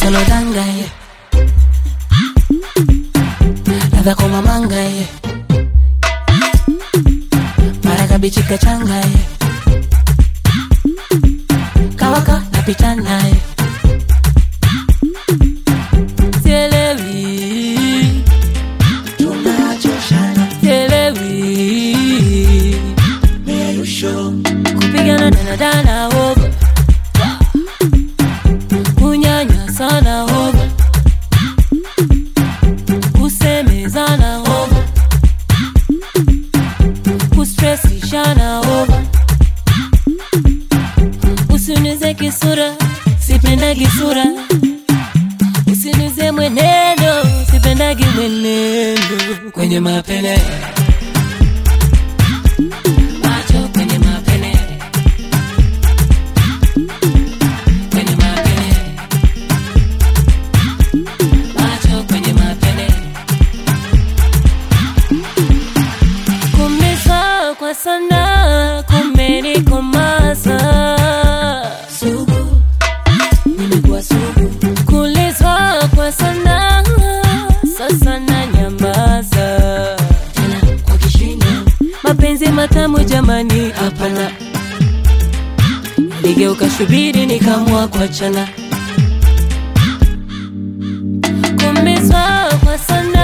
kalodanga ye ladha koma manga ye mara kabichi kachanga ye kawaka napita naye sielewi tunachoshana sielewi merusho kupigana danadana hoga kunyanya sana hoga kusemezana hoga kustresishana hoga usinize kisura sipendagi sura usinize mwenendo sipendagi mwenendo kwenye mapene macho kwenye mapene kwenye mapene macho kwenye mapene kumizwa kwa sana kumenikomaza sugu nimekuwa sugu kulizwa kwa sana sasa na nyamaza tena kwa kishindo mapenzi matamu jamani hapana ligeuka shubiri nikamwa kuachana kumizwa kwa sana